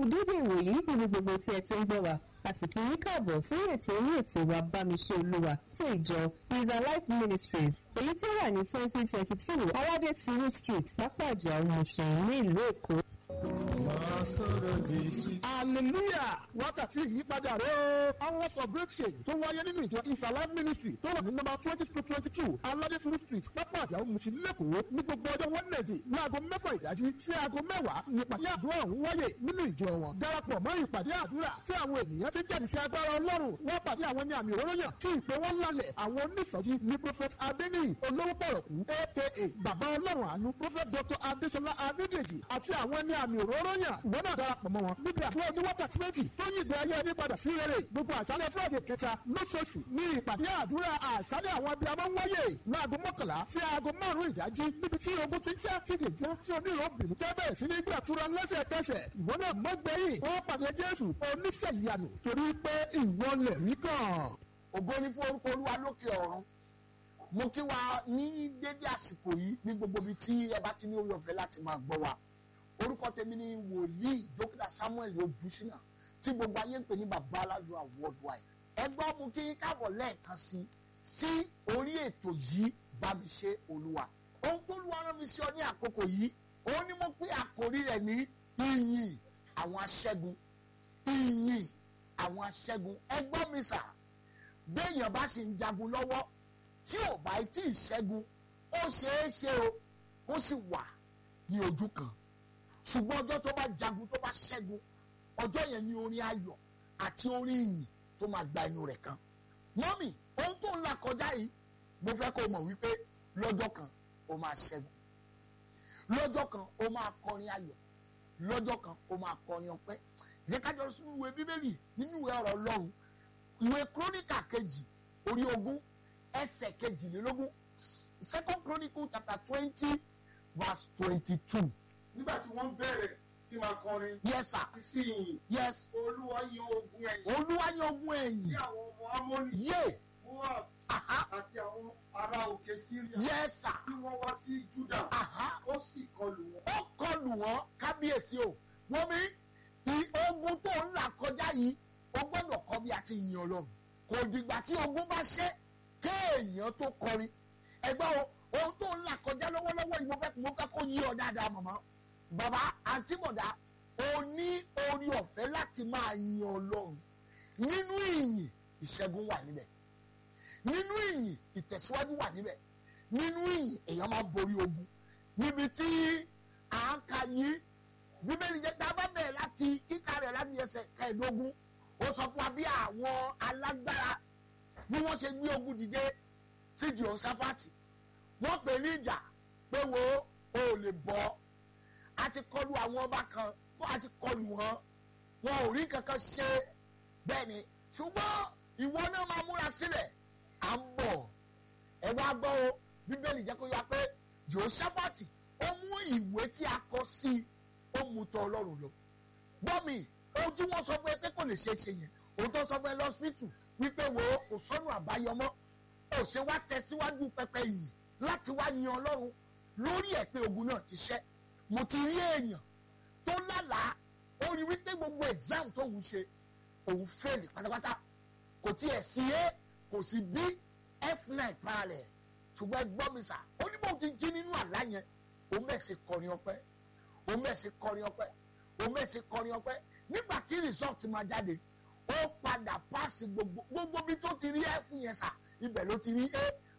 dédé ìwòyí níbi gbogbo tí ẹ ti ń gbọ́ wa àsìkò yín káàbọ̀ sórí ètò orí ètò wa bámiṣẹ́ olúwa tí ìjọ is alive ministries èyí tí ó wà ní twenty twenty two aládé suru street lápàjà òmùsùn ní ìlú èkó. hallelujah wákàtí ìyípadà rẹ o hours of breakthrough tó wáyé nínú ìjọ is alive ministry tó wà ní nọ́mbà twenty to twenty two aládé suru street lápàjà òmùsùn lẹ́kọ̀ọ́ ní gbogbo ọjọ́ wednesday láago mẹ́fà ìdájí sí aago mẹ́wàá ní ìpàdé àdúrà ọ̀hún wáyé nínú ìjọ wọn darapọ̀ mọ́ ìpàdé àdúrà tí àwọn ènìyàn ti jáde sí agbára ọlọ́run wọ́n pàdé àwọn ní àmì òróró yàn tí ìpè wọn lálẹ̀ àwọn onísọjí ní prophet adeniyi olówó pọ̀rọ̀kú aka bàbá ọlọ́run àánú prophet dr adesola adedeji àti àwọn ní àmì òróró yàn ìwọ náà darapọ̀ mọ́ wọn níbi àdúrà ní wákàtí méjì tó yí ìgbé ayé ẹni padà sí rere gbogbo àṣálẹ̀ friday kẹta lóṣooṣù ní ìpàdé àdúrà àṣálẹ̀ àwọn abiyamọ ń wáyé láago mọ́kànlá sí aago márùn-ún ìdájí níbi tí ogun ti já ti lè já tí onírò bìnú jẹ́ bẹ́ẹ̀ sí ní gbàtúrà lẹ́sẹ̀kẹsẹ̀ ìwọ náà mọ́gbẹ́yìn ó pàdé jésù oníṣẹ́ ìyanu torí pé ìwọ lè rí kàn. ògo ní fún orúkọ olúwa lókè ọ̀run mo kí wa ní dédé àsìkò yìí ní gbogbo ibi tí ẹ bá ti ní orí ọ̀fẹ́ láti máa gbọ́ wa orúkọ tèmi ni wòlíì dókítà samuel ojúṣínà tí gbogbo ayé ń pè ní bàbá aládùúrà worldwide ẹgbọ́n mo kí káàbọ̀ lẹ́ẹ̀kan sí sí orí ètò yìí bá mi ṣe olúwa ohun tó lu ara mi sí ọ ní àkókò yìí òun ni mo pín àkórí rẹ̀ ní ìyìn àwọn aṣẹ́gun ìyìn àwọn aṣẹ́gun ẹgbọ́n mi sà béèyàn bá sì ń jagun lọ́wọ́ tí ò bá tí ì ṣẹ́gun ó ṣeé ṣe o ó sì wà ní ojú kan ṣùgbọ́n ọjọ́ tó bá jagun tó bá ṣẹ́gun ọjọ́ yẹn ni orin ayọ̀ àti orin ìyìn tó máa gba inú rẹ̀ kan mọ́mì ohun tó ń là kọjá yìí mo fẹ́ kó mọ̀ wípé lọ́jọ́ kan ó máa ṣẹ́gun lọ́jọ́ kan ó máa kọrin ayọ̀ lọ́jọ́ kan ó máa kọrin ọpẹ́ ìyẹn kájọ sínú ìwé bíbélì nínú ìwé ọ̀rọ̀ ọlọ́run ìwé kúrónìkà kejì orí ogún ẹsẹ̀ kejìlélógún second chronicle chapter twenty verse twenty-two. nígbà tí wọ́n bẹ̀rẹ̀ sí máa kọrin yes sir àti sí ìyìn yes olúwa yan ogun ẹ̀yìn olúwa yan ogun sí ẹ̀yìn àwọn ọmọ amóni yé moab aha àti àwọn ará òkè syria yes sir tí wọ́n wá sí juda aha ó sì kọlù wọn. ó kọlù wọn kábíyèsí o wọ́n mi i ogun tó ń là kọjá yìí o gbọ́dọ̀ kọ́ bí a ti yin ọlọ́run kò dìgbà tí ogun bá ṣẹ́ kéèyàn tó kọrin ẹgbẹ́ o ohun tó ń là kọjá lọ́wọ́lọ́wọ́ yìí mo fẹ́ mo fẹ́ kó yí ọ dáadáa màmá bàbá àǹtí bọ̀dá o ní orí ọ̀fẹ́ láti máa yin ọlọ́run nínú ìyìn ìṣẹ́gun wà níbẹ̀ nínú ìyìn ìtẹ̀síwájú wà níbẹ̀ nínú ìyìn èèyàn máa borí ogun níbi tí à ń ka yìí bíbélì jẹ́ tá a bá bẹ̀rẹ̀ láti kíkà rẹ̀ láti ẹsẹ̀ kẹẹ̀ẹ́dógún ó sọ fún wa bí àwọn alágbára bí wọ́n ṣe gbé ogun dìde sí jehoshaphati wọ́n pè ní ìjà pé wo o ò lè bọ́ a ti kọlu àwọn ọba kan kó a ti kọlu wọn wọn ò rí kankan ṣe bẹ́ẹ̀ ni ṣùgbọ́n ìwọ náà máa múra sílẹ̀ à ń bọ̀ ẹ wá gbọ́ o bíbélì jẹ́ kó yá pé jehoshaphati ó mú ìwé tí a kọ sí i ó mú tọ ọlọ́run lọ gbọ́ mi ojú wọn sọ pé pé kò lè ṣeé ṣe yẹn òótọ́ sọ fún ẹ lọ́sítù wípé wo kò sọ́nù àbáyọ mọ́ ó ṣe wá tẹ̀síwájú pẹpẹ yìí láti wá yin ọlọ́run lórí ẹ̀ pé ogun náà ti ṣẹ́ mo ti rí èèyàn tó lálàá ó rí wípé gbogbo exam tó ń ṣe òun fẹ́ẹ̀lì pátápátá kò tiẹ̀ sí a kò sí b f9 parallel ṣùgbọ́n ẹ gbọ́ mi sà ó ní bóun ti jí nínú àlá yẹn òun bẹ̀ ṣe kọrin ọpẹ́ òun bẹ̀ ṣe kọrin ọpẹ́ òun bẹ̀ ṣe kọrin ọpẹ́ nígbà tí result máa jáde ó padà paasi gbogbo gbogbo bí tó ti rí f yẹn sà ibẹ̀ ló ti rí a